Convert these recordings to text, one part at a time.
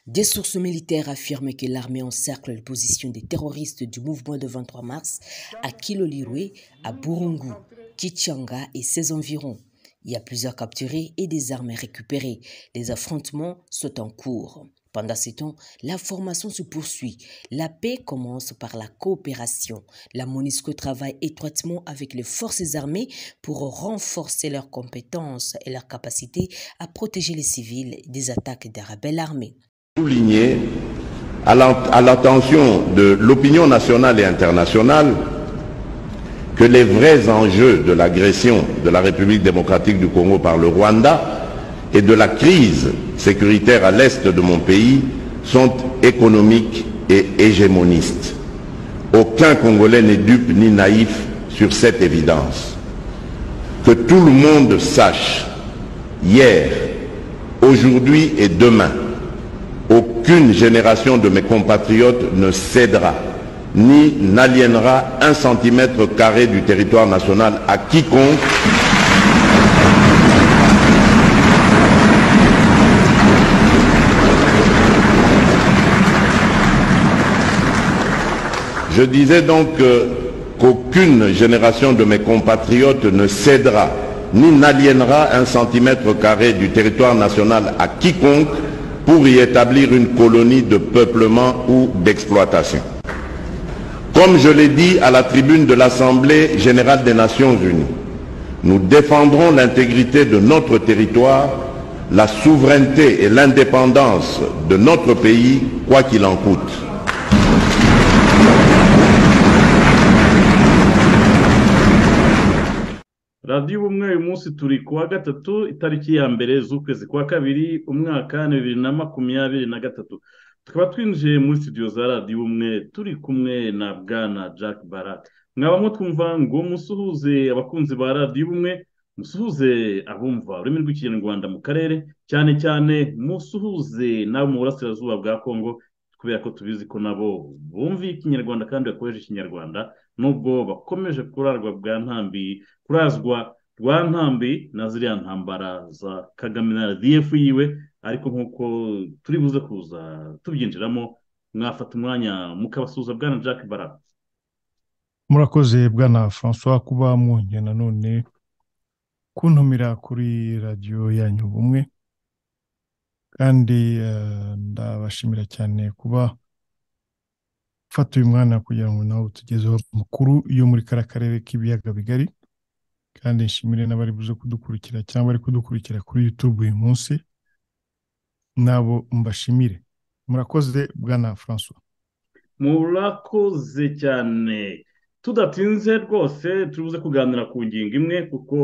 Des sources militaires affirment que l'armée encercle les positions des terroristes du mouvement de 23 mars à Kilolirwe, à Burungu, Kichanga et ses environs. Il y a plusieurs capturés et des armes récupérées. Les affrontements sont en cours. Pendant ce temps, la formation se poursuit. La paix commence par la coopération. La MONUSCO travaille étroitement avec les forces armées pour renforcer leurs compétences et leur capacité à protéger les civils des attaques des rebelles armés. Souligner à l'attention de l'opinion nationale et internationale que les vrais enjeux de l'agression de la République démocratique du Congo par le Rwanda et de la crise sécuritaire à l'est de mon pays sont économiques et hégémonistes. Aucun Congolais n'est dupe ni naïf sur cette évidence. Que tout le monde sache, hier, aujourd'hui et demain, aucune génération de mes compatriotes ne cédera ni n'aliénera un centimètre carré du territoire national à quiconque Je disais donc euh, qu'aucune génération de mes compatriotes ne cédera ni n'aliénera un centimètre carré du territoire national à quiconque pour y établir une colonie de peuplement ou d'exploitation. Comme je l'ai dit à la tribune de l'Assemblée générale des Nations unies, nous défendrons l'intégrité de notre territoire, la souveraineté et l'indépendance de notre pays, quoi qu'il en coûte. radiyo ubumwe uyu munsi turi kuwa gatatu itariki ya mbere z'ukwezi kwa kabiri umwaka bibiri na makumyabiri na gatatu tukaba twinjiye muri studio za radiyo ubumwe turi kumwe na bwana jack barat mwaba mutwumva ngo musuhuze abakunzi ba radiyo ubumwe musuhuze abumva ururimi rw'ikinyarwanda mu karere cyane cyane musuhuze n'abo mu burasirazuba bwa congo kubera ko tubizi ko nabo bumva ikinyarwanda kandi bakoresha ikinyarwanda nubwo bakomeje kurarwa bwa ntambi kurazwa rwa ntambi na ziriya ntambara za kagame na radiyefu yiwe ariko nk'uko turi buze kuza tubyinjiramo mwafata umwanya mukabasuhuza bwana jack bara murakoze bwana francois kuba mwongera nanone kuntumira kuri radiyo yanyu bumwe kandi ndabashimira cyane kuba ufata uyu mwana kugira ngo nawe utugezeho amakuru yo muri kariya karere k'ibiyaga bigari kandi nshimire n'abari buze kudukurikira cyangwa bari kudukurikira kuri yutube uyu munsi nabo mbashimire murakoze bwana francois murakoze cyane tudatinze rwose turibuze kuganira ku ngingo imwe kuko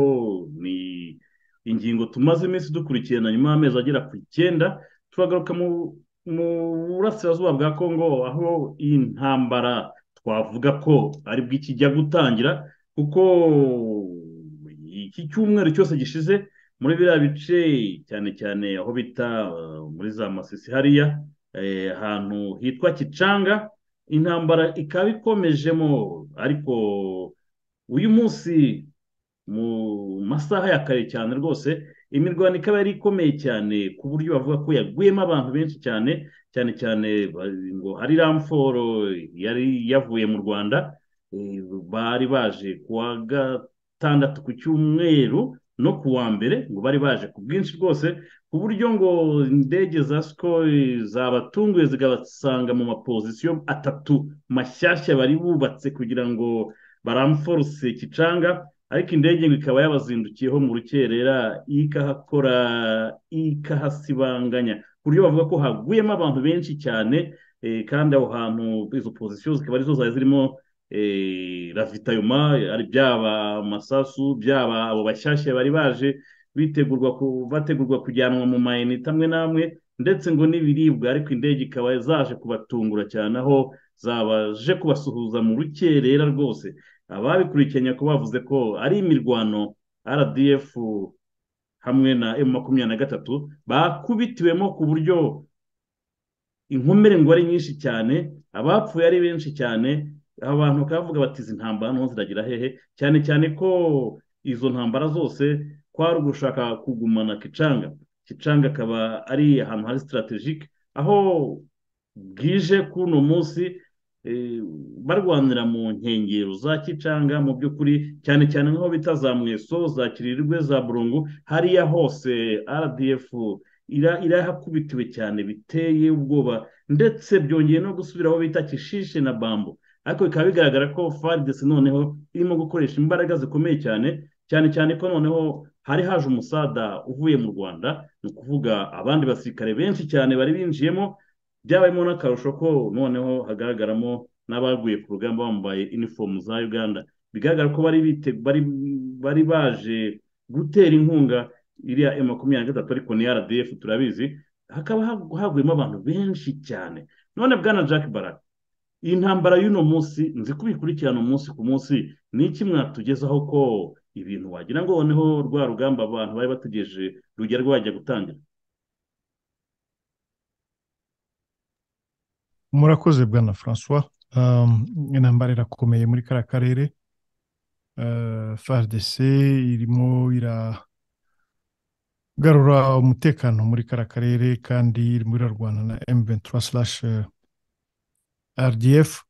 ni ingingo tumaze iminsi dukurikirana nyuma y'amezi agera ku icyenda turagaruka mu burasirazuba bwa congo aho iyi ntambara twavuga ko ari bwo ikijya gutangira kuko iki cyumweru cyose gishize muri biriya bice cyane cyane aho bita muri za masisi hariya ahantu hitwa kicanga intambara ikaba ikomejemo ariko uyu munsi mu masaha ya kare cyane rwose imirwano ikaba yari ikomeye cyane ku buryo bavuga ko yaguyemo abantu benshi cyane cyane cyane ngo hari ramforo yari yavuye mu rwanda bari baje ku wa gatandatu ku cyumweru no ku wa mbere ngo bari baje ku bwinshi rwose ku buryo ngo indege za sikoro zabatunguye zikabasanga mu mapozisiyo atatu mashyashya bari bubatse kugira ngo baramforuse kicanga ariko indege ngo ikaba yabazindukiyeho mu rukerera ikahakora ikahasibanganya ku buryo bavuga ko haguyemo abantu benshi cyane kandi aho hantu izo pozisiyo zikaba arizo zari zirimo ravitayoma ari byaba amasasu byaba abo bashyashya bari baje bitegurwa bategurwa kujyanwa mu mayinite amwe n'amwe ndetse ngo n'ibiribwa ariko indege ikaba zaje kubatungura cyane aho zabaje kubasuhuza mu rukerera rwose ababikurikiranye ko bavuze ko ari imirwano rdf hamwe na emu makumyabiri na gatatu bakubitiwemo ku buryo inkomere ngo ari nyinshi cyane abapfuye ari benshi cyane abantu bakaba bavuga bati izi ntambara hano ziragira hehe cyane cyane ko izo ntambara zose kwari ugushaka kugumana kicanga kicanga akaba ari ahantu hari sitaratejike aho bwije k'uno munsi barwanira mu nkengero za kicanga mu by'ukuri cyane cyane nk'aho bita za mweso za kirirwe za burungu hariya hose rdf irahakubitiwe cyane biteye ubwoba ndetse byongeye no gusubira aho bita kishishe na bambu ariko bikaba bigaragara ko faridesi noneho irimo gukoresha imbaraga zikomeye cyane cyane cyane ko noneho hari haje umusada uvuye mu rwanda ni ukuvuga abandi basirikare benshi cyane bari binjiyemo byabayemo n'akarusho ko noneho hagaragaramo n'abaguye ku rugamba bambaye inifomu za uganda bigaragara ko bari baje gutera inkunga iriya emu makumyabiri na gatatu ariko ni rdf turabizi hakaba haguyemo abantu benshi cyane none bwana jack barak iyi ntambara y'uno munsi nzi ko ubikurikirana umunsi ku munsi ni iki mwatugezaho ko ibintu wagira ngo noneho rwa rugamba abantu bari bategereje rujya rwajya gutangira murakoze bwana francois intambara irakomeye muri kariya karere faridese irimo iragarura umutekano muri kariya karere kandi irimo irarwana na M23 slash rdf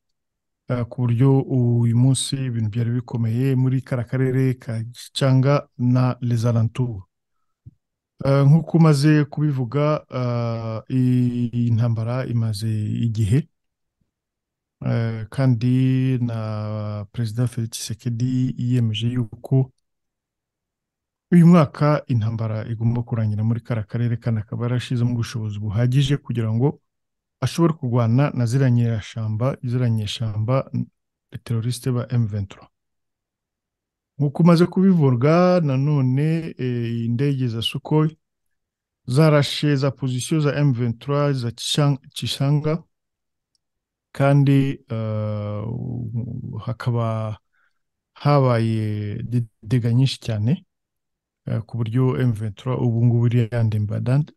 ku buryo uyu munsi ibintu byari bikomeye muri kariya karere ka gicanga na lezarantura nk'uko umaze kubivuga iyi ntambara imaze igihe kandi na perezida felix sekedi yiyemeje yuko uyu mwaka intambara igomba kurangira muri kariya karere kandi akaba yarashyizemo ubushobozi buhagije kugira ngo ashobora kurwana na ziranyerashamba ziranyeshamba terorisite ba emuventuro nk'uko umaze kubivuga nanone indege za sukoyi zarashe za pozisiyo za emuventuro za kishanga kandi hakaba habaye dega nyinshi cyane ku buryo emuventuro ubu ngubu iri yandembadande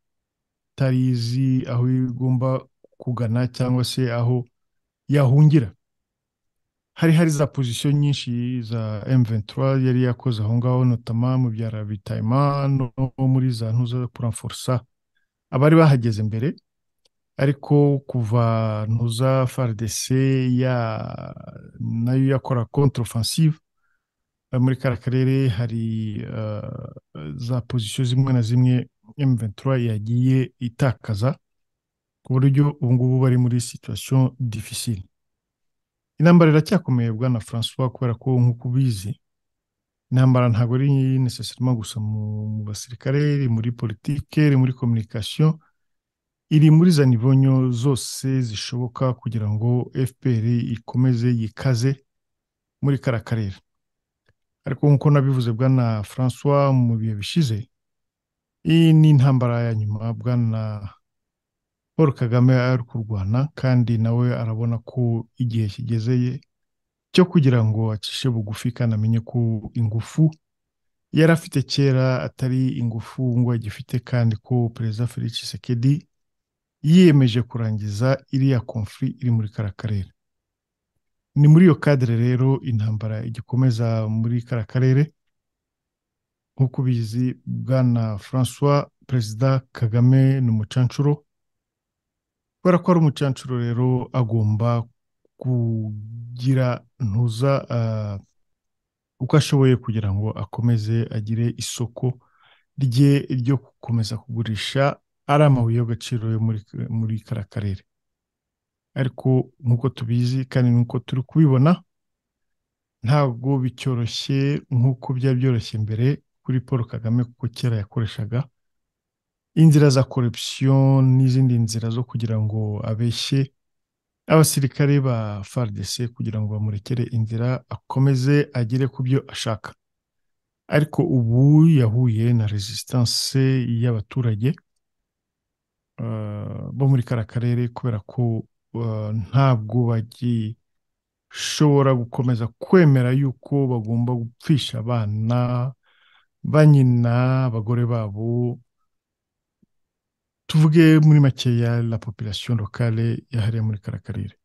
itari izi aho igomba kugana cyangwa se aho yahungira hari hari za pozisiyo nyinshi za M23 yari yakoze aho ngaho notama mu bya rabitayima no muri za ntuza puramforsa abari bahageze mbere ariko kuva ntuza FARDC ya nayo yakora contre offensive muri kara karere hari uh, za pozisiyo zimwe na zimwe M23 yagiye itakaza ku buryo ubu ngubu bari muri situation difficile intambara iracyakomeye bwana francois kubera ko nk'uko ubizi intambara ntabwo ari necessarily gusa mu basirikare iri muri politike iri muri communication iri muri za nivonyo zose zishoboka kugira ngo fpr ikomeze yikaze muri kara karere ariko nk'uko nabivuze bwana francois mu bihe bishize iyi ni intambara ya nyuma bwana paul kagame ari kurwana kandi nawe arabona ko igihe kigezeye cyo kugira ngo acishe bugufi kandi amenye ko ingufu yari afite kera atari ingufu ngo agifite kandi ko perezida felix sekedi yiyemeje kurangiza iriya konfuri iri muri kara karere ni muri iyo kadire rero intambara igikomeza muri kara karere nk'uko ubizi bwana francois perezida kagame ni umucanshuro kubera ko ari umucancuro rero agomba kugira ntuza uko ashoboye kugira ngo akomeze agire isoko rye ryo gukomeza kugurisha ari amabuye y'agaciro yo muri kara karere ariko nk'uko tubizi kandi nk'uko turi kubibona ntabwo bicyoroshye nk'uko byari byoroshye mbere kuri paul kagame kuko kera yakoreshaga inzira za korupsiyo n'izindi nzira zo kugira ngo abeshye abasirikare ba faridese kugira ngo bamurekere inzira akomeze agere ku byo ashaka ariko ubu yahuye na resistance y'abaturage bo muri kara karere kubera ko ntabwo bagishobora gukomeza kwemera yuko bagomba gupfisha abana ba nyina abagore babo tuvuge muri makeya la population locale yahariye muri kara karere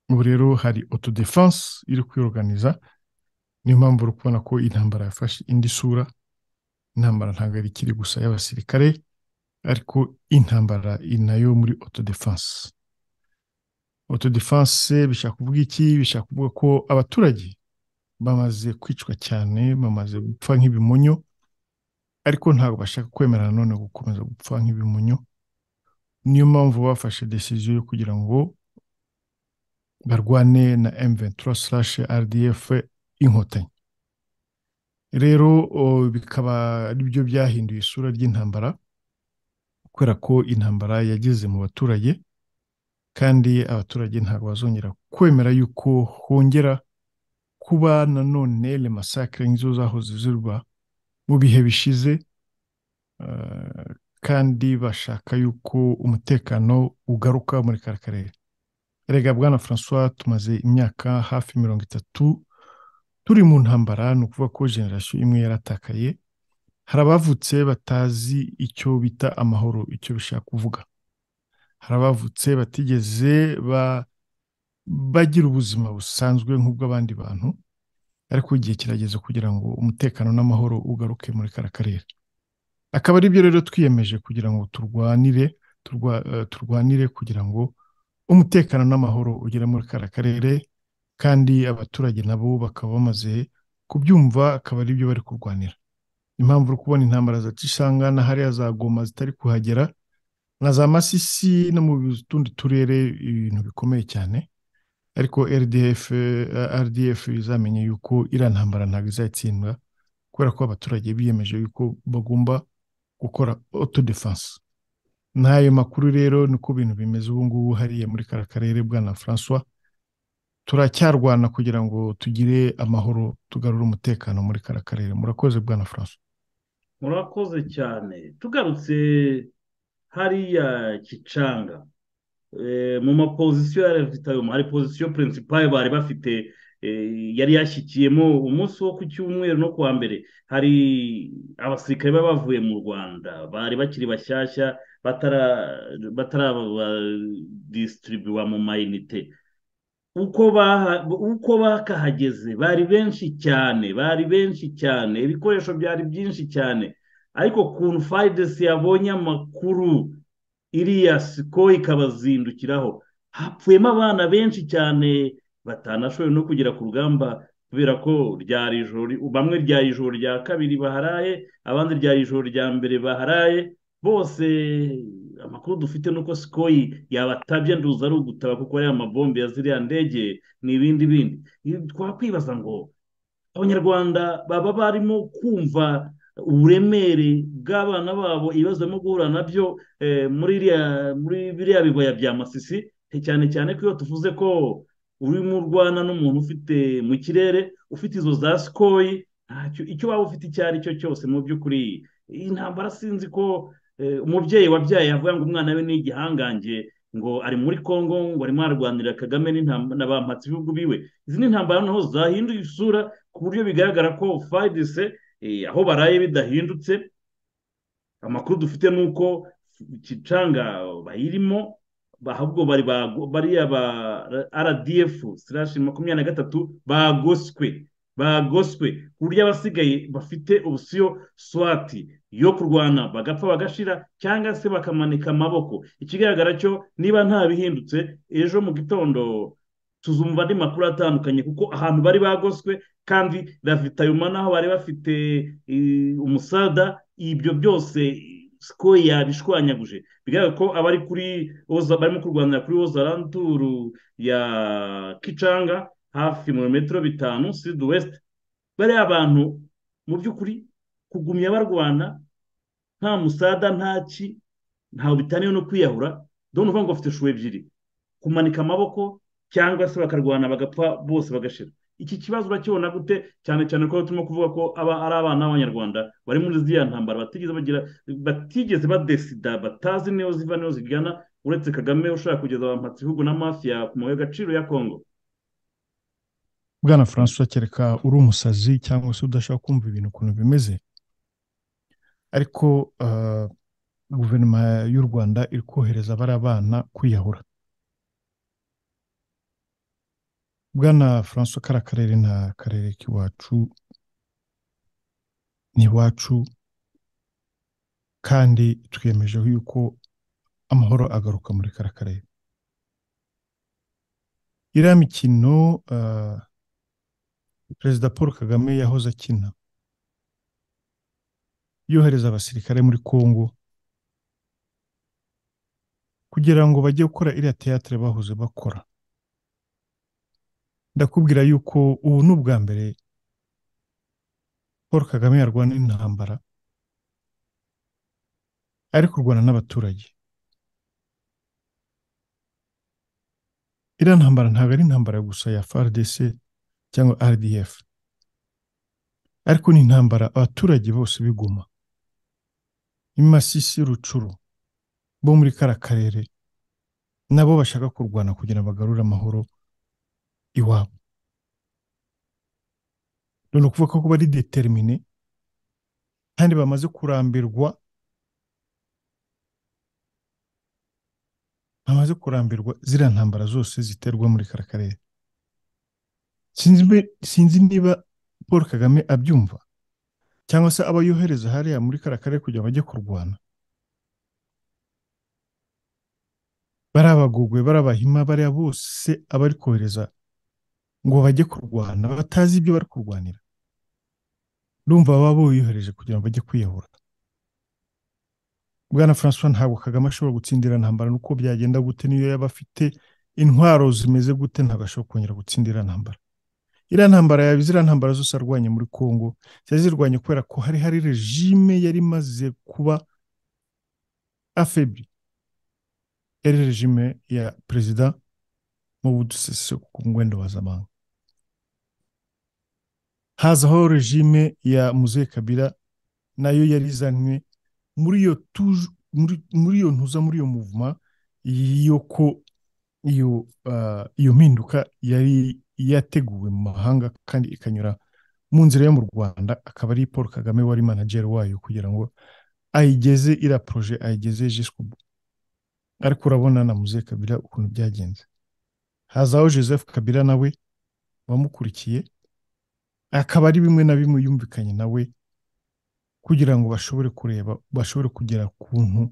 ubu rero hari autodefense iri kwiyoganiza niyo mpamvu uri kubona ko intambara yafashe indi sura intambara ntabwo ari ikiri gusa y'abasirikare ariko intambara ni nayo muri autodefense autodefense bishaka kuvuga iki bishaka kuvuga ko abaturage bamaze kwicwa cyane bamaze gupfa nk'ibimonyo ariko ntabwo bashaka kwemera nanone gukomeza gupfa nk'ibimonyo niyo mpamvu bafashe desiziyo yo kugira ngo barwane na M23 slash RDF inkotanyi rero bikaba ari byo byahinduye isura ry'intambara kubera ko intambara yageze mu baturage kandi abaturage ntabwo bazongera kwemera yuko hongera kuba nanone remasakire nk'izo zahoze zirwa mu bihe bishize kandi bashaka yuko umutekano ugaruka muri kari karere rega bwana francois tumaze imyaka hafi mirongo itatu turi mu ntambara ni ukuvuga ko generasiyo imwe yaratakaye hari abavutse batazi icyo bita amahoro icyo bishaka kuvuga hari abavutse batigeze bagira ubuzima busanzwe nk'ubw'abandi bantu ariko igihe kirageze kugira ngo umutekano n'amahoro ugaruke muri kara karere akaba ari byo rero twiyemeje kugira ngo turwanire turwanire kugira ngo umutekano n'amahoro ugere muri kara karere kandi abaturage nabo bakaba bamaze kubyumva akaba ari byo bari kurwanira impamvu uri kubona intambara zaca isanga na hariya za goma zitari kuhagera na za masisi no mu tundi turere ibintu bikomeye cyane ariko rdf rdf izamenye yuko iriya ntambara ntabwo izatsindwa kubera ko abaturage biyemeje yuko bagomba gukora autodefense n'ayo makuru rero niko bintu bimeze ubu ngubu hariya muri kara karere bwana francois turacyarwana kugira ngo tugire amahoro tugarure umutekano muri kara karere murakoze bwana francois murakoze cyane tugarutse hariya kicanga mu mapozisiyo yari afite ayo hari pozisiyo purinsipari bari bafite yari yashyikiyemo umunsi wo ku cyumweru no kuwa mbere hari abasirikare baba bavuye mu rwanda bari bakiri bashyashya batarabadisitiribiwa mu mayinite uko bakahageze bari benshi cyane bari benshi cyane ibikoresho byari byinshi cyane ariko kuntu fayidesi yabonye amakuru iriya siko ikabazindukiraho hapfuyemo abana benshi cyane batanashoboye no kugera ku rugamba kubera ko ryari ijoro bamwe ryari ijoro rya kabiri baharaye abandi ryari ijoro rya mbere baharaye bose amakuru dufite ni uko sikoyi yabatabye nduza ari ugutaba kuko ariya mabombe ya ziriya ndege ni ibindi bindi twakwibaza ngo abanyarwanda baba barimo kumva uburemere bw'abana babo ibibazo barimo guhura nabyo muri biriya bibaya bya masisi cyane cyane ko iyo tuvuze ko urimo urwana n'umuntu ufite mu kirere ufite izo za sikoyi icyo waba ufite icyo ari cyo cyose mu by'ukuri iyi ntambara sinzi ko umubyeyi wabyaye yavuga ngo umwana we ni igihangange ngo ari muri congo ngo arimo ararwanirira kagame na ba ibihugu biwe izi ni intambara noneho zahinduye isura ku buryo bigaragara ko fayidise aho baraye bidahindutse amakuru dufite ni uko kicanga bayirimo ahubwo bari bariya ba rdf sirashi makumyabiri na gatatu bagoswe bagoswe ku buryo abasigaye bafite ubusiyo swati yo kurwana bagapfa bagashira cyangwa se bakamanika amaboko ikigaragara cyo niba nta bihindutse ejo mu gitondo tuzumva andi makuru atandukanye kuko ahantu bari bagoswe kandi ravitayuma naho bari bafite umusada ibyo byose siko yabishwanyaguje bigaragara ko abari kuri barimo kurwanira kuri ozaranturu ya kicanga hafi mu metero bitanu sidi wesite bariya abantu mu by'ukuri kugumya barwana nta musada nta ki ntawe bitaniye no kwiyahura dore uvuga ngo bafite shuwe ebyiri kumanika amaboko cyangwa se bakarwana bagapfa bose bagashira iki kibazo urakibona gute cyane cyane ko turimo kuvuga ko aba ari abana b'abanyarwanda bari muri ziriya ntambara batigeze bagira batigeze badesida batazi niyo ziva niyo zigana uretse kagame ushaka kugeza abampatsi ibihugu na mafiya ku mabuye agaciro ya kongo bwana francois kereka uri umusazi cyangwa se udashaka kumva ibintu ukuntu bimeze ariko guverinoma y'u rwanda iri kohereza bariya bana kwiyahura bwana francois kari akarere ni akarere k'iwacu ni iwacu kandi twiyemeje yuko amahoro agaruka muri kara karere iriya mikino perezida paul kagame yahoze akina yohereza abasirikare muri congo kugira ngo bajye gukora iriya teyatere bahoze bakora ndakubwira yuko ubu ni ubwa mbere paul kagame yarwana intambara ari kurwana n'abaturage iriya ntambara ntabwo ari intambara gusa ya FARDC cyangwa RDF ariko ni intambara abaturage bose biguma imasisi rucuru bo muri kara karere nabo bashaka kurwana kugira ngo bagarure amahoro iwabo ni ukuvuga ko bari determine kandi bamaze kurambirwa bamaze kurambirwa ziriya ntambara zose ziterwa muri kara karere sinzi niba paul kagame abyumva cyangwa se abo yohereza hariya muri kara karere kugira ngo bajye kurwana barabagugwe barabahima bariya bose abari kohereza ngo bajye kurwana batazi ibyo bari kurwanira urumva baba boyohereje kugira ngo bajye kwiyahura bwana francois ntabwo kagame ashobora gutsindira intambara nuko byagenda gute niyo yaba afite intwaro zimeze gute ntabwo ashobora kongera gutsindira intambara iriya ntambara yaba iziriya ntambara zose arwanya muri congo zari zirwanya kubera ko hari hari regime yari imaze kuba afebi yari regime ya perezida Mobutu Sese ku ngwendo wa zamani hazaho regime ya Muze Kabila nayo yari izanywe muri iyo tuju muri iyo ntuza muri iyo muvuma y'uko iyo iyo mpinduka yari yateguwe mu mahanga kandi ikanyura mu nzira yo mu Rwanda akaba ari Paul Kagame wari manager wayo kugira ngo ayigeze iriya proje ayigeze jiskubu ariko urabona na Muze Kabila ukuntu byagenze hazaho joseph kabila nawe wamukurikiye akaba ari bimwe na bimwe yumvikanye nawe kugira ngo bashobore kureba bashobore kugera kuntu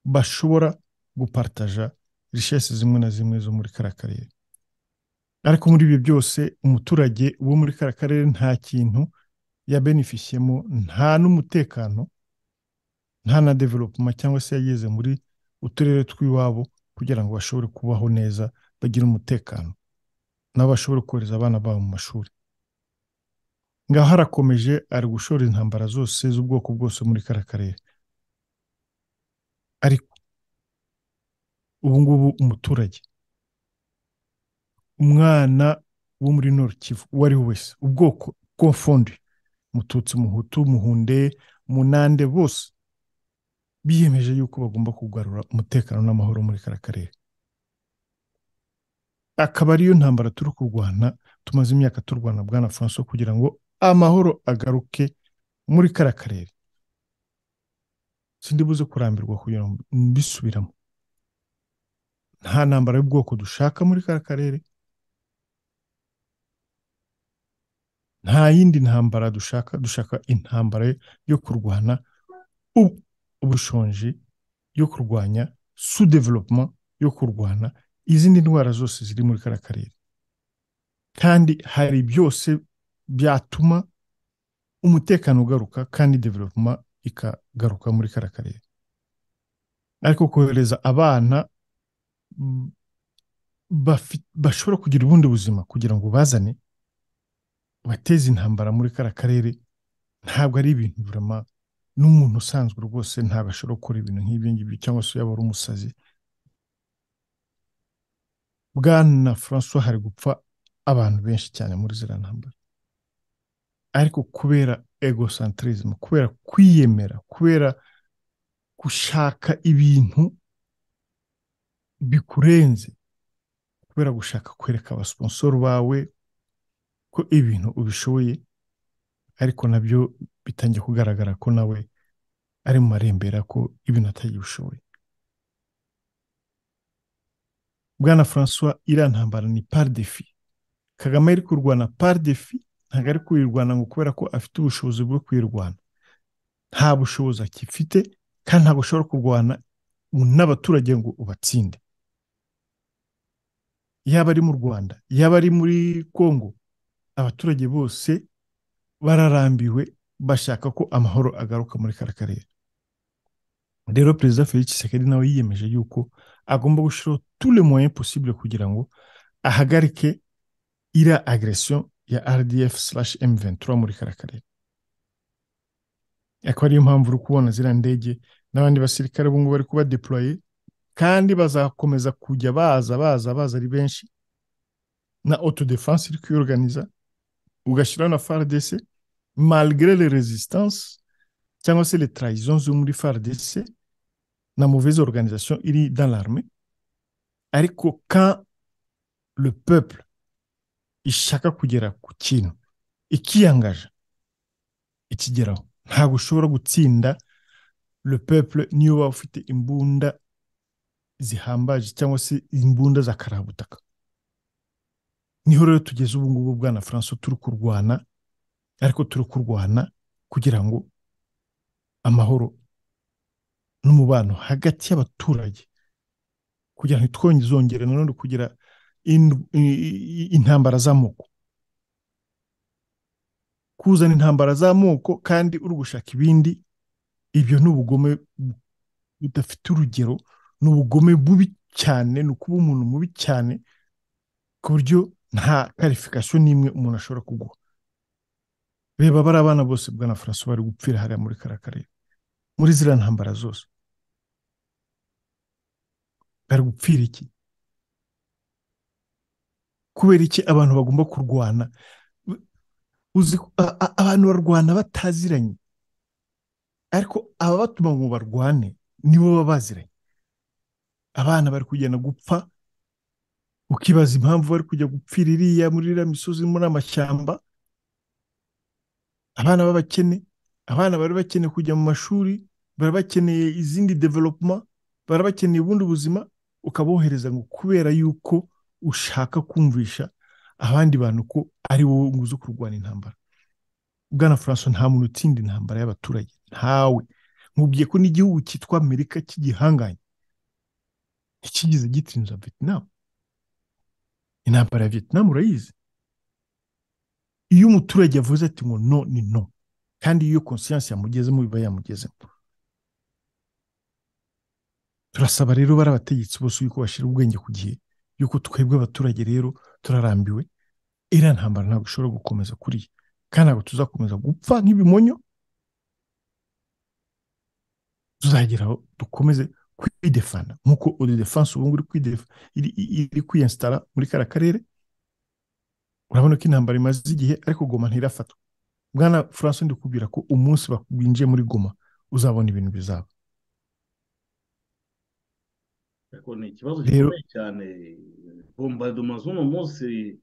bashobora gupartaja rishesi zimwe na zimwe zo muri kara karere ariko muri ibyo byose umuturage wo muri kara karere nta kintu yabenefisiyemo nta n'umutekano nta na developuma cyangwa se yageze muri uturere tw'iwabo kugira ngo bashobore kubaho neza bagira umutekano nabo bashobora kohereza abana babo mu mashuri ngaho harakomeje ari gushora intambara zose z'ubwoko bwose muri kara karere ariko ubu ngubu umuturage umwana wo muri Kivu uwo ari we wese ubwoko bw'uwafundi mututsi muhutu muhunde munande bose biyemeje yuko bagomba kugarura umutekano n'amahoro muri kara karere akaba ariyo ntambara turi kurwana tumaze imyaka turwana bwana franco kugira ngo amahoro agaruke muri kara karere sindi buze kurambirwa kugira ngo mbisubiramo nta ntambara y'ubwoko dushaka muri kara karere nta yindi ntambara dushaka dushaka intambara yo kurwana ubushonji yo kurwanya su developuma yo kurwana izindi ndwara zose ziri muri kara karere kandi hari byose byatuma umutekano ugaruka kandi developuma ikagaruka muri kara karere ariko kohereza abana bashobora kugira ubundi buzima kugira ngo bazane bateze intambara muri kara karere ntabwo ari ibintu burama n'umuntu usanzwe rwose ntabwo ashobora gukora ibintu nk'ibyo ngibyo cyangwa se yaba ari umusazi bwana francois hari gupfa abantu benshi cyane muri ziriya ntambara ariko kubera egocentrism kubera kwiyemera kubera gushaka ibintu bikurenze kubera gushaka kwereka abasiponsoro bawe ko ibintu ubishoboye ariko nabyo bitangiye kugaragara ko nawe ari mu marembera ko ibintu atagiye ubishoboye bwana francois iriya ntambara ni pardefi kagame ari kurwana pardefi ntabwo ari kuyirwana ngo kubera ko afite ubushobozi bwo kuyirwana nta bushobozi akifite kandi ntabwo ushobora kurwana n'abaturage ngo ubatsinde yaba ari mu rwanda yaba ari muri congo abaturage bose bararambiwe bashaka ko amahoro agaruka muri kara karere rero perezida felix sekeri nawe yiyemeje yuko agomba gushyiraho tule moyen possible kugira ngo ahagarike iriya agresiyo ya rdf m23 muri kara karere akaba ariyo mpamvu uri kubona ziriya ndege n'abandi basirikare ubu ngubu bari kuba deploye kandi bazakomeza kujya baza baza baza ari benshi na autodefense iri kwiyoganiza ugashyiraho na fardc malgré les resistance cyangwa se les trahisons zo muri fardc na mauvaise organisation iri dans l'armée ariko quand le peuple ishaka kugera ku kintu ikiyangaje ikigeraho ntabwo ushobora gutsinda le peuple niyo waba ufite imbunda zihambaje cyangwa se imbunda za karabutaka niho rero tugeze ubu ngubu bwana franco turi kurwana ariko turi kurwana kugira ngo amahoro n'umubano hagati y'abaturage kugira ngo twongere nanone kugira intambara z'amoko kuzana intambara z'amoko kandi uri gushaka ibindi ibyo ni ubugome budafite urugero ni ubugome bubi cyane ni ukuba umuntu mubi cyane ku buryo nta karifikasiyo n'imwe umuntu ashobora kuguha reba bari abana bose bwana furaso bari gupfira hariya muri kara karere muri ziriya ntambara zose bari gupfira iki kubera iki abantu bagomba kurwana abantu barwana bataziranye ariko ababatuma ngo barwane nibo baba baziranye abana bari kugenda gupfa ukibaza impamvu bari kujya gupfira iriya muri iriya misozi muri amashyamba abana b'abakene abana bari bakeneye kujya mu mashuri bari bakeneye izindi developuma bari bakeneye ubundi buzima ukabohereza ngo kubera yuko ushaka kumvisha abandi bantu ko ari wowe nguzi kurwana intambara bwana furanso nta muntu utsinda intambara y'abaturage ntawe nkubwiye ko n'igihugu cyitwa amerika cy'igihanganye ntikigize gitsinza vietnam intambara ya vietnam urayizi iyo umuturage avuze ati ngo no ni no kandi iyo konsiyanse yamugezemo biba yamugezemo turasaba rero bari abategetsi bose yuko bashyira ubwenge ku gihe yuko twebwe abaturage rero turarambiwe iriya ntambara ntabwo ishobora gukomeza kuriya kandi ntabwo tuzakomeza gupfa nk'ibimonyo tuzagera aho dukomeze kwidefana nk'uko odedefanse ubu ngubu iri kwiyensitara muri kariya karere urabona ko intambara imaze igihe ariko goma ntirafatwa bwana furanse ndikubwira ko umunsi winjiye muri goma uzabona ibintu bizaba ni ikibazo gikomeye cyane bombardoma z'uno munsi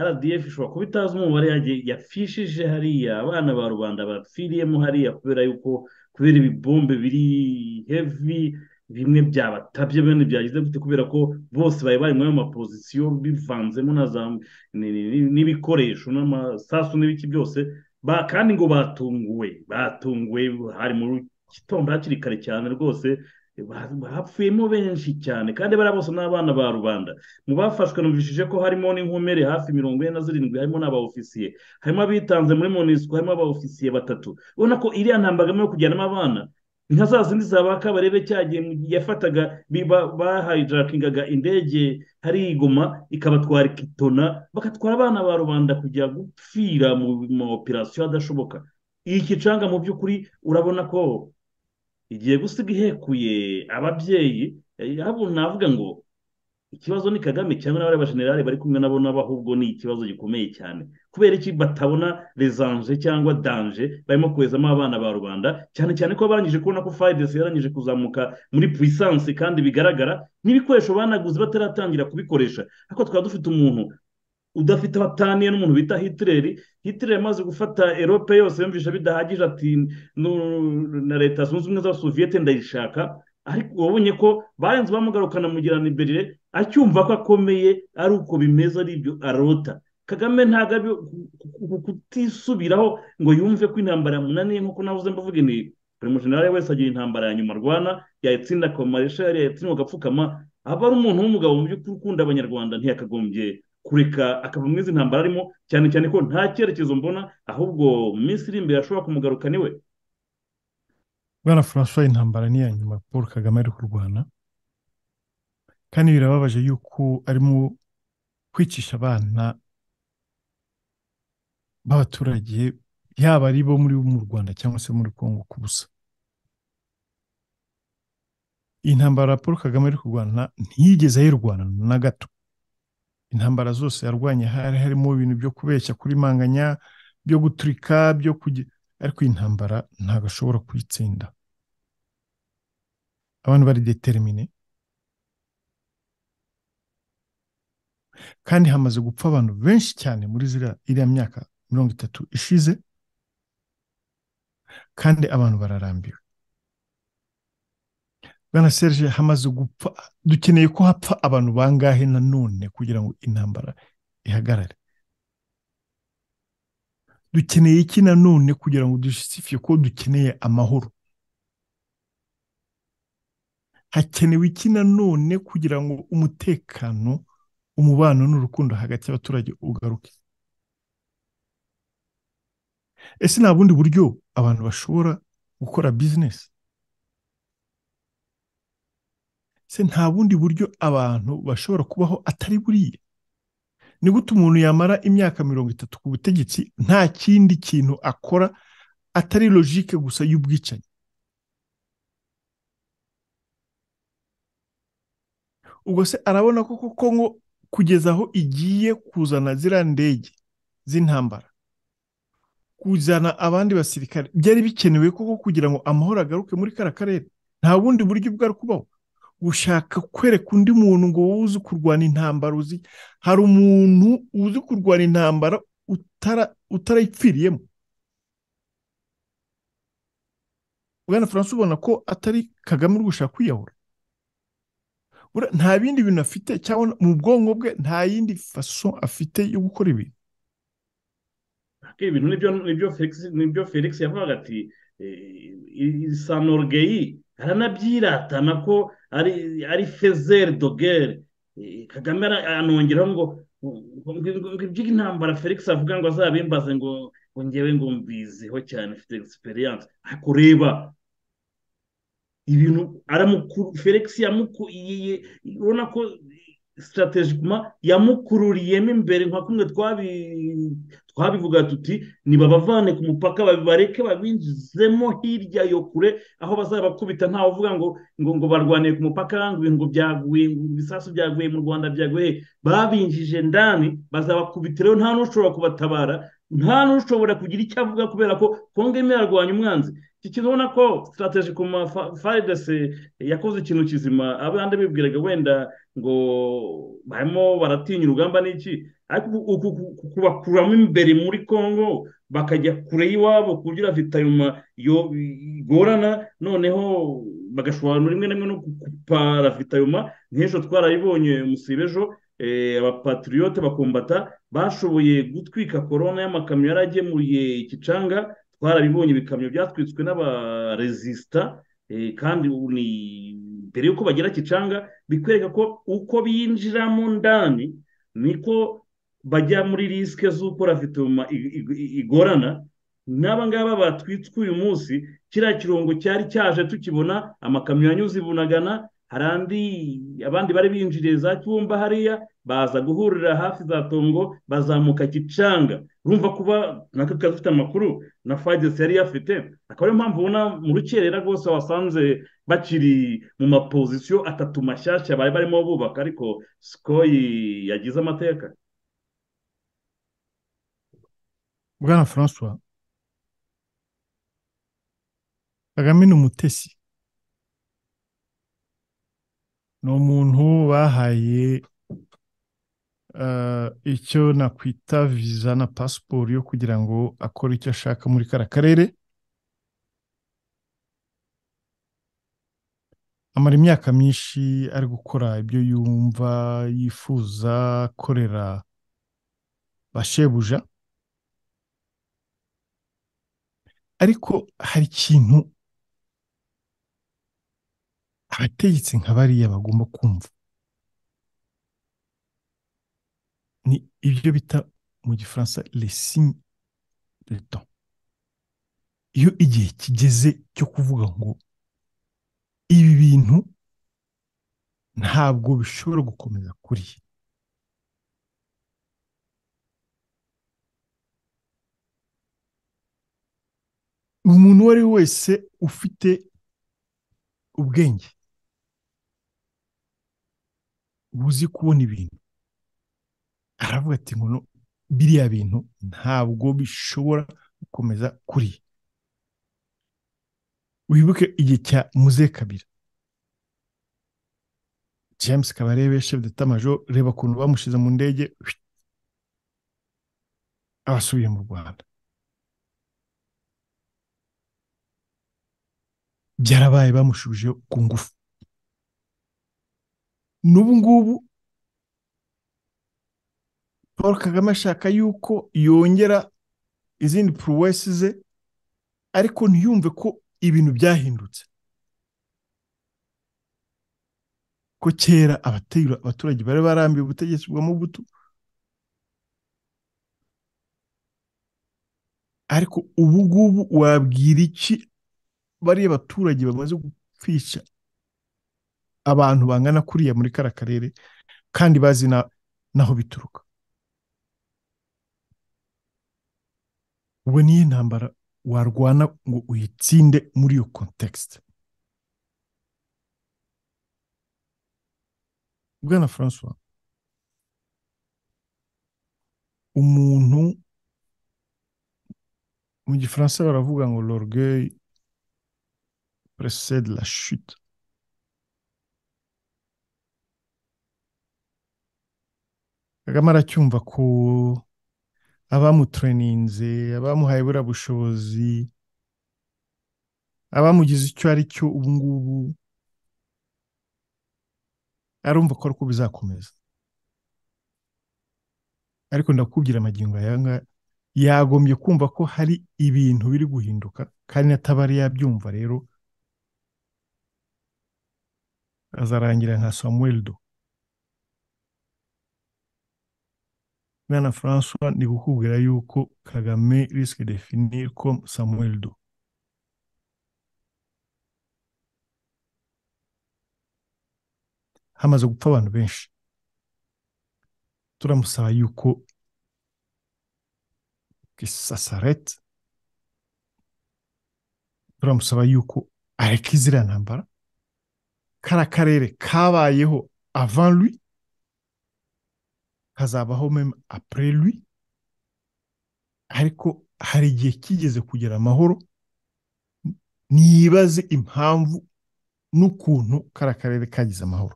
rdf ishobora kuba itazi umubare yafishije hariya abana ba rubanda bapfiriyemo hariya kubera yuko kubera ibibombe biri hevi bimwe byabatabye bene byagize gute kubera ko bose bari bari muri ayo mapozisiyo bivanzemo n'ibikoresho n'amasasu n'ibiki byose kandi ngo batunguwe batunguwe hari mu gitondo hakiri kare cyane rwose hapfuyemo benshi cyane kandi bariya bose ni abana ba rubanda mu bafashwe numvishije ko harimo n'inkomere hafi mirongo ine na zirindwi harimo n'abaofisiye harimo abitanze muri monisiko harimo abaofisiye batatu ubona ko iriya ntambara yo kujyanamo abana ni nka za zindi za ba kabarebe cyagiye yafataga bahayijakingaga indege hari igoma ikabatwara ikitona bagatwara abana ba rubanda kujya gupfira mu ma operasiyo adashoboka iyi kicanga mu by'ukuri urabona ko igiye gusiga ihekuye ababyeyi navuga ngo ikibazo ni kagame cyangwa n'abari abajenerali bari kumwe nabo nabo ahubwo ni ikibazo gikomeye cyane kubera iki batabona rezanje cyangwa danje barimo kohezamo abana ba rubanda cyane cyane ko barangije kubona ko fayidesi yarangije kuzamuka muri puwisansi kandi bigaragara n'ibikoresho banaguze bataratangira kubikoresha ariko twaba dufite umuntu udafite abataniye n'umuntu bita hitireri hitireri amaze gufata erope yose yumvisha bidahagije ati na leta zunze ubumwe za soviyete ndayishaka ariko wabonye ko barenze bamugarukana mu giranibirire acyumva ko akomeye ari uko bimeze ari ibyo arota kagame ntabwo kutisubiraho ngo yumve ko intambara yamunaniye nk'uko navuze mbavuga ni buri mujenerali wese agira intambara ya nyuma arwana yayitsinda akaba mareshari yayitsinda agapfukama aba ari umuntu w'umugabo mu by'ukuri ukunda abanyarwanda ntiyakagombye kureka akava muri izi ntambara arimo cyane cyane ko nta cyerekezo mbona ahubwo mu minsi iri imbere ashobora kumugaruka niwe bwana francois intambara ni iya nyuma paul kagame ari kurwana kandi birababaje yuko arimo kwicisha abana b'abaturage yaba ari bo muri mu rwanda cyangwa se muri congo ku busa intambara paul kagame ari kurwana ntiyigeze ayirwana na gato intambara zose yarwanya hari harimo ibintu byo kubeshya kuri manganya byo guturika byo kujya ariko iyi ntambara ntabwo ashobora kuyitsinda abantu bari determine kandi hamaze gupfa abantu benshi cyane muri iriya myaka mirongo itatu ishize kandi abantu bararambiwe bwana serge hamaze gupfa dukeneye ko hapfa abantu bangahe nanone kugira ngo intambara ihagarare dukeneye iki nanone kugira ngo dushifiye ko dukeneye amahoro hakenewe iki nanone kugira ngo umutekano umubano n'urukundo hagati y'abaturage ugaruke ese nta bundi buryo abantu bashobora gukora bizinesi se nta bundi buryo abantu bashobora kubaho atari buriya ni gute umuntu yamara imyaka mirongo itatu ku butegetsi nta kindi kintu akora atari logike gusa y'ubwicanyi ubwo se arabona ko koko ngo kugeza aho igiye kuzana ziriya ndege z'intambara kuzana abandi basirikare byari bikenewe koko kugira ngo amahoro agaruke muri kariya karere nta bundi buryo bwari kubaho gushaka kwereka undi muntu ngo wowe uzi kurwana intambara uzi hari umuntu uzi kurwana intambara utarayipfiriyemo bwana furanse ubona ko atari kagame uri gushaka kwiyahura nta bindi bintu afite cyangwa mu bwonko bwe nta yindi faso afite yo gukora ibintu ibintu nibyo felix yavugaga ati sanorgeyi aranabyiratana ko ari fezeri dogere kagame anongeraho ngo ibyo intambara felix avuga ngo azabimbaze ngo ngewe ngo mbiziho cyane ufite egisperiyanse ariko reba ibintu felix urabona ko sitarategikuma yamukururiyemo imbere nka kumwe twabivuga tuti nibabavane ku mupaka bareke babinjizemo hirya yo kure aho bazabakubita ntawe uvuga ngo ngo ngo barwaniye ku mupaka ngo ibintu byaguye ibisasu byaguye mu rwanda byaguye babinjije ndani bazabakubita rero nta n'ushobora kubatabara nta n'ushobora kugira icyo avuga kubera ko kongo imwe yarwanya umwanzi kikiza ubona ko sitarategikuma faridese yakoze ikintu kizima abandi bibwiraga wenda ngo barimo baratinya urugamba n'iki ariko kubakuramo imbere muri congo bakajya kure y'iwabo kugira vitayuma igorana noneho bagashobora rimwe na rimwe no gupara vitayuma nk'ejo twarayibonye musibe ejo abapatriyote bakumbata bashoboye gutwika korona y'amakamyo yari agemuriye ikicanga twarabibonye ibikamyo byatwitswe n'abarezisita kandi mbere y'uko bagira kicanga bikwereka ko uko binjiramo ndani niko bajya muri risike z'uko rafituma igorana n'aba ngaba batwitswe uyu munsi kiriya kirongo cyari cyaje tukibona amakamyo yanyuze i bunagana hari andi abandi bari binjiriye za cyumba hariya baza guhurira hafi za tongo bazamuka kicanga urumva kuba nako kazi ufite amakuru na fagesi yari yafite akaba ariyo mpamvu ubona mu rukerera rwose wasanze bakiri mu mapozisiyo atatu mashyashya bari barimo bubaka ariko sikoyi yagize amateka bwana francois kagame ni umutesi ni umuntu bahaye icyo nakwita viza na pasiporo yo kugira ngo akore icyo ashaka muri kariya karere amara imyaka myinshi ari gukora ibyo yumva yifuza akorera bashebuja ariko hari ikintu abategetsi nka bariya bagomba kumva ni ibyo bita mu gifaransa resigne de temps iyo igihe kigeze cyo kuvuga ngo ibi bintu ntabwo bishobora gukomeza kuri umuntu uwo ari we wese ufite ubwenge buzi kubona ibintu aravuga ati ngo biriya bintu ntabwo bishobora gukomeza kuri wibuke igihe cya muze kabira james kabarebe chef de tamajo reba ukuntu bamushize mu ndege abasubiye mu rwanda byarabaye bamushubije ku ngufu n'ubu ngubu paul kagame ashaka yuko yongera izindi puruwesi ze ariko ntiyumve ko ibintu byahindutse ko kera abaturage bari barambiwe ubutegetsi bwa mubutu ariko ubu ngubu wabwira iki bariya baturage bamaze gupfisha abantu bangana kuriya muri kara karere kandi bazi n'aho bituruka ubwo niyo ntambara warwana ngo uyitsinde muri iyo kontekisite bwana francois umuntu mu gifaransa baravuga ngo l'orgueil précède la chute kagame aracyumva ko abamutureninze abamuhaye buriya bushobozi abamugize icyo ari cyo ubu ngubu arumva ko ariko bizakomeza ariko ndakubwira amagingo ayanga yagombye kumva ko hari ibintu biri guhinduka kandi atabari yabyumva rero azarangira nka samuweldo mwana francois ni gukubwira yuko kagame risike definir comme samuweldo hamaze gupfa abantu benshi turamusaba yuko kisasarete turamusaba yuko areka iziriya ntambara kara karere kabayeho avant lui kazabaho meme après lui ariko hari igihe kigeze kugera amahoro ntiyibaze impamvu n'ukuntu kara karere kagize amahoro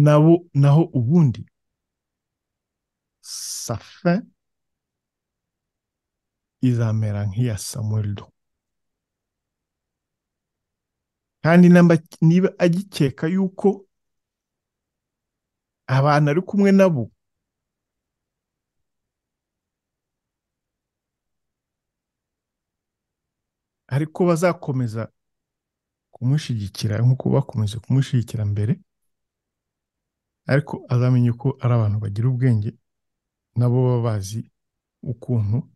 nabo naho ubundi safe izamera nk'iya samuwerido kandi niba agikeka yuko abantu ari kumwe nabo ariko bazakomeza kumushyigikira nk'uko bakomeje kumushyigikira mbere ariko azamenye ko ari abantu bagira ubwenge nabo baba bazi ukuntu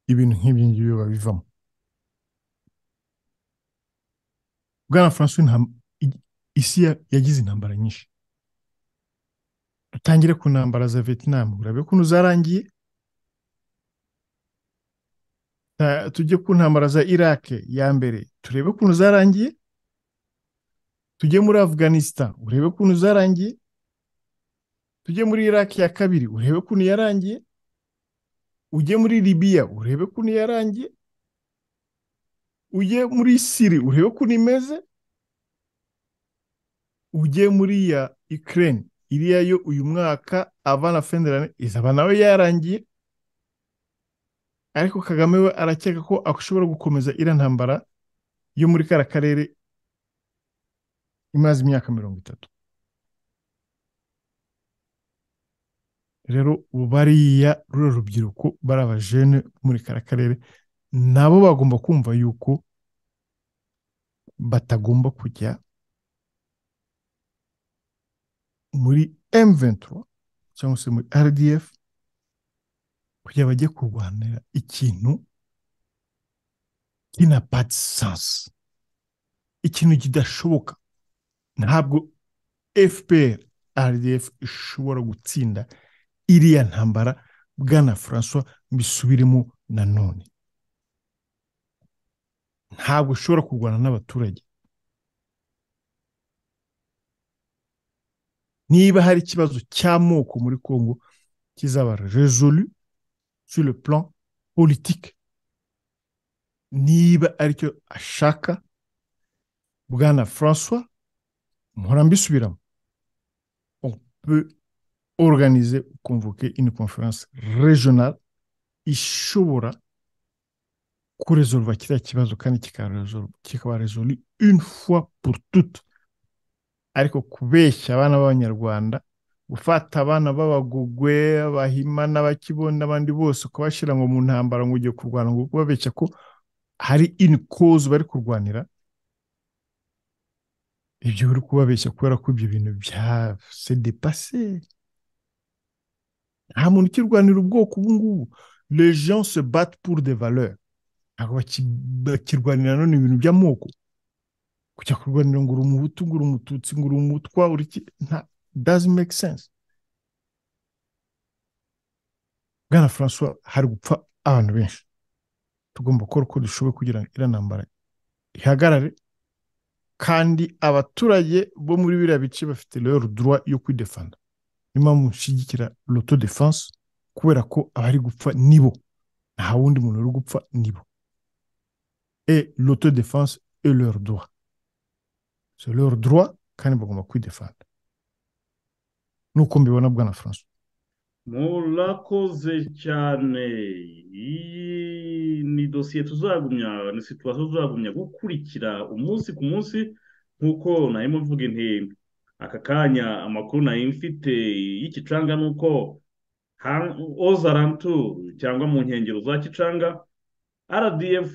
ibintu nk'ibyo ngibyo babivamo bwana francois isi yagize intambara nyinshi dutangire ku ntambara za vietnam urabe ukuntu zarangiye tujye ku ntambara za iraq ya mbere turebe ukuntu zarangiye tujye muri afganistan urebe ukuntu zarangiye tujye muri iraq ya kabiri urebe ukuntu yarangiye ujye muri libiya urebe ukuntu yarangiye ujye muri siri urebe ukuntu imeze ujye muri ya ukraine iriya yo uyu mwaka avana fenderane izaba nawe yarangiye ariko kagame we arakeka ko ashobora gukomeza iriya ntambara yo muri kara karere imaze imyaka mirongo itatu rero bariya ruriya rubyiruko bari abajene muri kara karere nabo bagomba kumva yuko batagomba kujya muri M23 cyangwa se muri RDF kugira bajye kurwanira ikintu qui n'a pas de sens ikintu kidashoboka ntabwo fpr rdf ishobora gutsinda iriya ntambara bwana francois mbisubiremo nanone ntabwo ishobora kurwana n'abaturage niba hari ikibazo cy'amoko muri congo kizaba resolu sur le plan politique niba aricyo ashaka bwana francois mpora mbisubiramo on peut organiser convoquer une conférence régionale ishobora kuresolva kiriya kibazo kandi kikaba resolu une fois pour toutes ariko kubeshya abana b'abanyarwanda gufata abana b'abagogwe abahima n'abakibona n'abandi bose kubashyira ngo mu ntambara ngo ugiye kurwana ngo kubabeshya ko hari ini kozi bari kurwanira ibyo uri kubabeshya kubera ko ibyo bintu bya sedepase nta muntu ukirwanira ubwoko ubu ngubu legion se bat pour de valeur ntabwo bakirwanira none ibintu by'amoko kujya kurwanira ngo uri umuhutu ngo uri umututsi ngo uri umutwa uri nta doesn't make sense bwana francois hari gupfa abantu benshi tugomba gukora uko dushoboye kugira ngo iriya ntambara ihagarare kandi abaturage bo muri biriya bice bafite rero droit yo kwidefanda niyo mpamvu mushyigikira loto defense kubera ko abari gupfa nibo nta wundi muntu uri gupfa nibo e loto defense e leur droit c'est leur droit kandi bagomba kwidefanda nuko mbibona bwana francois murakoze cyane iyi ni dosiye tuzagumya ni situwasiyo tuzagumya gukurikira umunsi ku munsi nk'uko nayo mvuga intego aka kanya amakuru nayo mfite y'igicanga ni uko ozarantu cyangwa mu nkengero za kicanga rdf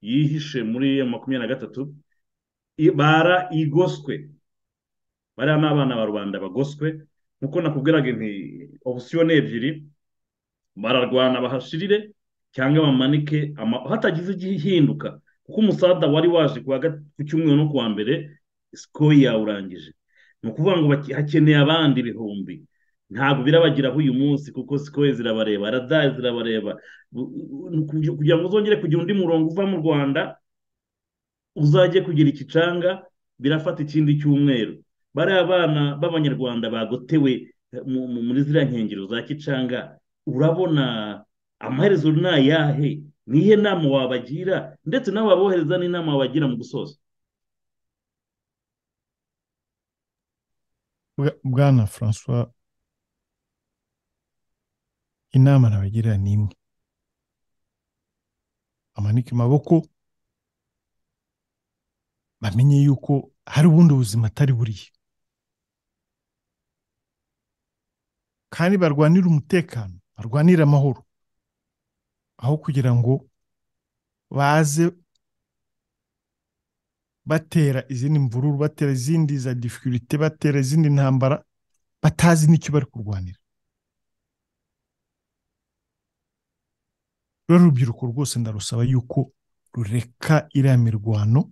yihishe muri makumyabiri na gatatu bara igoswe bariya ni abana ba rubanda bagoswe nkuko nakubwiraga nti opusiyo ni ebyiri bararwana bahashirire cyangwa bamanike hatagize igihinduka kuko umusada wari waje ku cyumweru no kuwa mbere sikoro yawurangije ni ukuvuga ngo hakeneye abandi ibihumbi ntabwo birabagiraho uyu munsi kuko sikoro zirabareba radayi zirabareba kugira ngo uzongere kugira undi murongo uva mu rwanda uzajye kugira ikicanga birafata ikindi cyumweru bariya abana b'abanyarwanda bagotewe muri ziriya nkengero za kicanga urabona amaherezo ni ayahe nihe nama wabagira ndetse nawe wabohereza n'inama wabagira mu gusoza bwana francois inama nabagira ni imwe amanike amaboko bamenye yuko hari ubundi buzima atari buriye kandi barwanira umutekano barwanira amahoro aho kugira ngo baze batera izindi mvururu batera izindi za difirite batera izindi ntambara batazi n'icyo bari kurwanira rero urubyiruko rwose ndarusaba yuko rureka iriya mirwano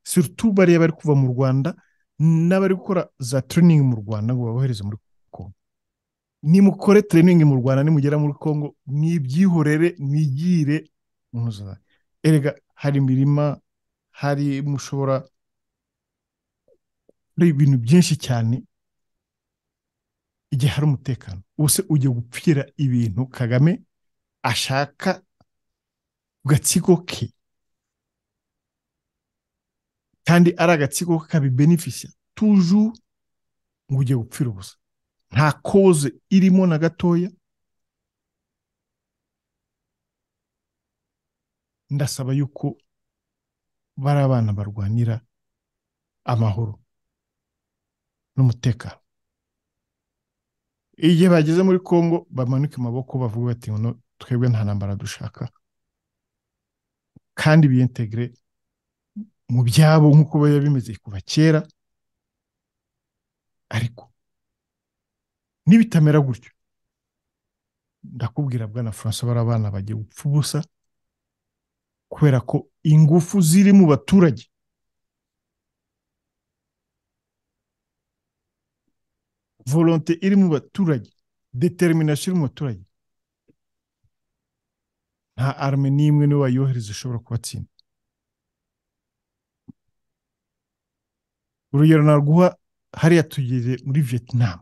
sirutu bariya bari kuva mu rwanda n'abari gukora za tereyiningi mu rwanda ngo babohereze muri kongo nimukore tereyiningi mu rwanda nimugera muri kongo mwibyihorere mwigire erega hari imirima hari mushobora hari ibintu byinshi cyane igihe hari umutekano ubuse ugiye gupfira ibintu kagame ashaka ku gatsiko ke kandi ari agatsiko kabibenefisiya tuju ngo ujye gupfira ubusa nta koze irimo na gatoya ndasaba yuko bari abana barwanira amahoro n'umutekano igihe bageze muri congo bamanika amaboko bavuga bati twebwe nta ntambara dushaka kandi biyentegere mu byabo nk'uko biba bimeze kuva kera ariko nibitamera gutyo ndakubwira bwana francois bari abana bagiye gupfa ubusa kubera ko ingufu ziri mu baturage volonte iri mu baturage determination iri mu baturage nta arme n'imwe niwe wayohereza ushobora kubatsinda urugero naguha hariya tugeze muri vietnam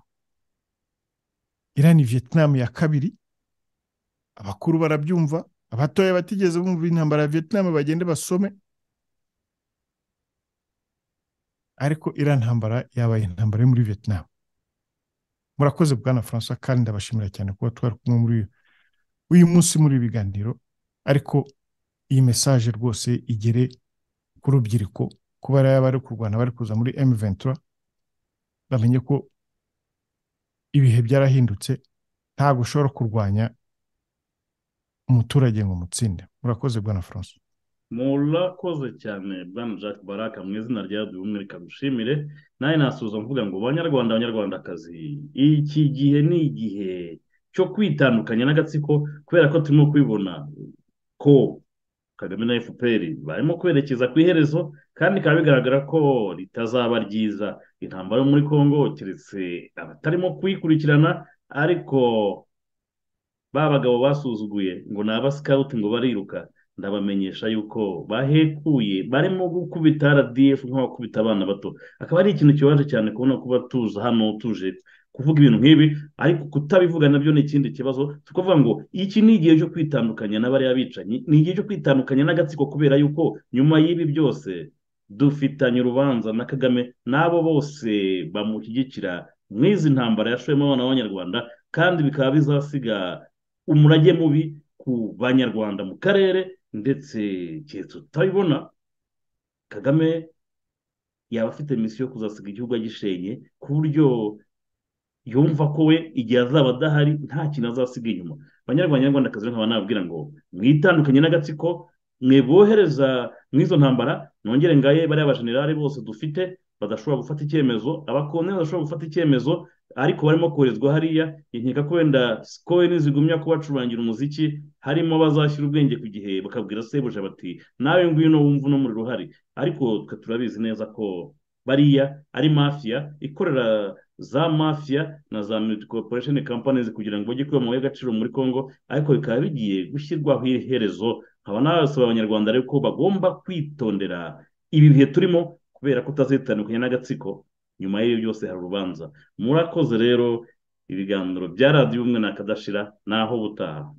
irani vietnam ya kabiri abakuru barabyumva abatoya batigeze bumva intambara ya vietnam bagende basome ariko iriya ntambara yabaye intambara yo muri vietnam murakoze bwana francois kandi ndabashimira cyane kuba twari kumwe muri uyu munsi muri ibi biganiro ariko iyi mesaje rwose igere ku rubyiruko kuba yaba ari kurwana bari kuza muri emu ventura bamenye ko ibihe byarahindutse ntabwo ushobora kurwanya umuturage ngo umutsinde murakoze bwana francois murakoze cyane bwana jacques baraka mu izina rya duhumwe reka dushimire nawe nasuza mvuga ngo banyarwanda banyarwandakazi iki gihe ni igihe cyo kwitandukanya n'agatsiko kubera ko turimo kwibona ko kagame na fpr barimo kwerekeza ku iherezo kandi bikaba bigaragara ko ritazaba ryiza intambara yo muri congo keretse abatarimo kuyikurikirana ariko ba bagabo basuzuguye ngo ni abasikawuti ngo bariruka ndabamenyesha yuko bahekuye barimo gukubita rdf nk'abakubita abana bato akaba ari ikintu kibaje cyane kubona kuba tuza hano tuje kuvuga ibintu nk'ibi ariko kutabivuga nabyo ni ikindi kibazo tukavuga ngo iki ni igihe cyo kwitandukanya n'abariya bicanyi ni igihe cyo kwitandukanya n'agatsiko kubera yuko nyuma y'ibi byose dufitanye urubanza na kagame n'abo bose bamushyigikira mu izi ntambara yashoyemo abana b'abanyarwanda kandi bikaba bizasiga umurage mubi ku banyarwanda mu karere ndetse igihe tutabibona kagame yaba afite misiyo yo kuzasiga igihugu agishenye ku buryo yumva ko we igihe azaba adahari nta kintu azasiga inyuma abanyarwanda nyarwandakazi nkaba nababwira ngo mwitandukanye n'agatsiko mwe bohereza mu izo ntambara nongere ngaye bariya bajenerali bose dufite badashobora gufata icyemezo abakoloni badashobora gufata icyemezo ariko barimo koherezwa hariya nkeka ko wenda sikowe nizigumya kubacurangira umuziki harimo bazashyira ubwenge ku gihe bakabwira sebuja bati nawe ngwino wumva uno muriro uhari ariko twe turabizi neza ko bariya ari mafiya ikorera za mafiya na za militi koruporesheni kampanizi kugira ngo bajye kuba mu y'agaciro muri congo ariko bikaba bigiye gushyirwaho iherezo nkaba nabasaba abanyarwanda rero ko bagomba kwitondera ibi bihe turimo kubera ko utazitandukanye n'agatsiko nyuma y'ibyo byose hari urubanza murakoze rero ibiganiro bya radiyo umwe nakadashira naho butaha